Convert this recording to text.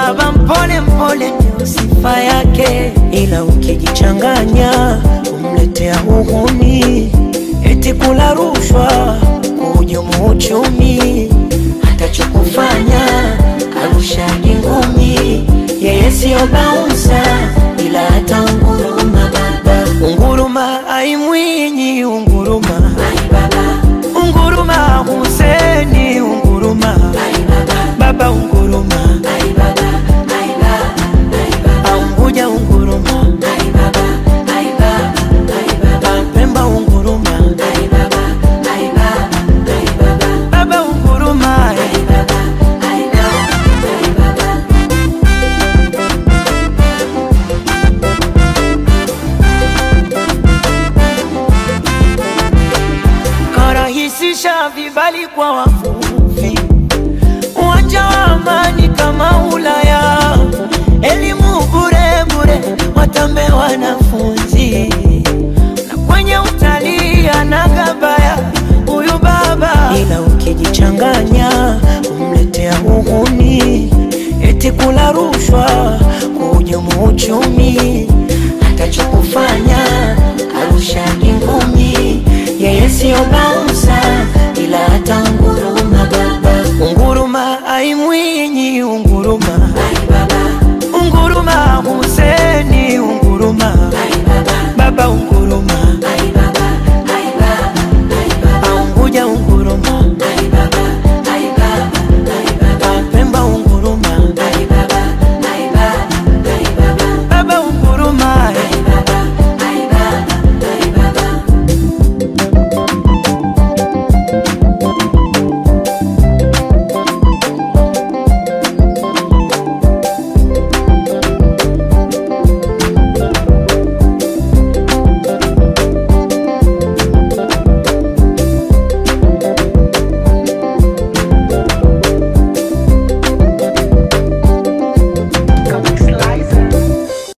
baba mpole mpole ndio sifa yake, ila ukijichanganya kumletea uhuni, eti kula rushwa, kuhujumu uchumi, atachokufanya arushagi ngumi. Yeye siyo baunsa, ila hata unguruma baba, unguruma aimwinyi, unguruma unguruma Huseni, unguruma baba, unguruma Aunguja, unguruma Pemba, unguruma baba, unguruma karahisisha vibali kwa wavuvi, uwanja wa amani kama Ulaya, elimu bure bure, watambe wanafunzi, na kwenye utalii anagabaya huyu baba, ila ukijichanganya umletea uhuni, eti kula rushwa, kuhujumu uchumi, atachokufanya arushagi ngumi, yeye siyo baba